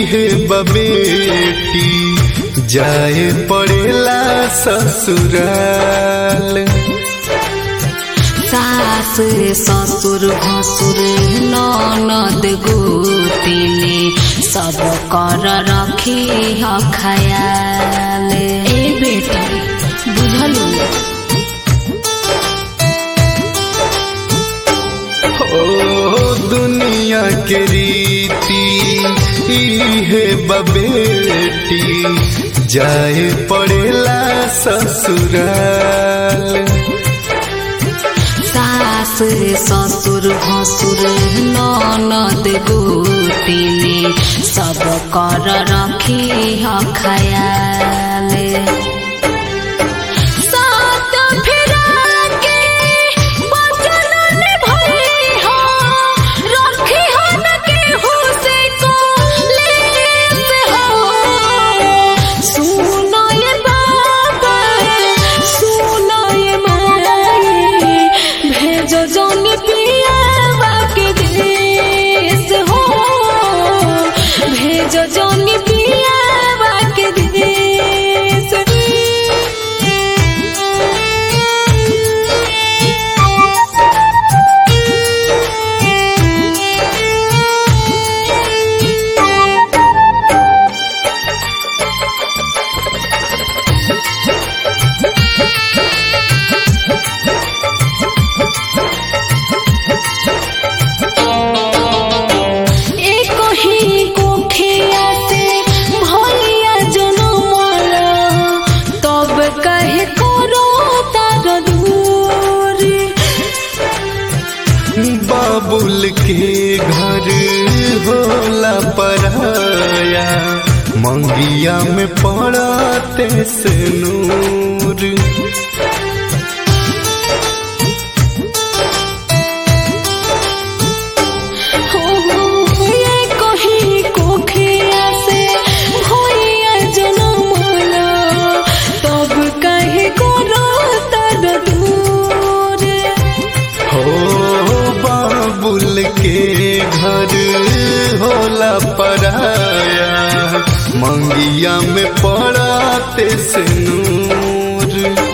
इहे बबेटी जाए पड़ेला ससुराल सास ससुर भसुर ननद गोतिनी सब कर रखी ह खयाल ए बेटा बुझलू ओ दुनिया के रीति इहे बबेटी जाए पड़ेला ससुराल सास ससुर भसुर ननद गोतिनी सब कर रखी ह खयाल सात फेरा के वचन निभइहा, रखिहा न केहू से कलेश हो। सुनो ये बाबा, सुनो ये माई, भेजो जौन पियावा के देश हो भेजो जौन पियावा के देश एक ही कोठिया से भैया जनमला तब कहे करो तार दूरी बाबुल के घर होला पराया मंगिया में पड़ाते से नूर हो एक ही कोठिया से भैया जनमला तब कहे करो तार दूरी हो बाबुल के घर होला पराया मंगिया में पड़ाते से नूर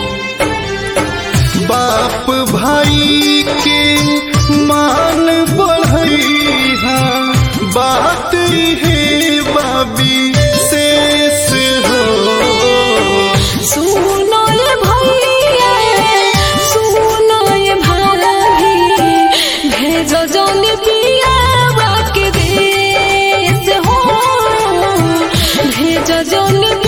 बाप भाई के मान बढ़ैहा बात है बाबी शेष हो सुनो ये भैया सुनो ये भाभी भेजो जौन पियावा के देश हो भेजो जौन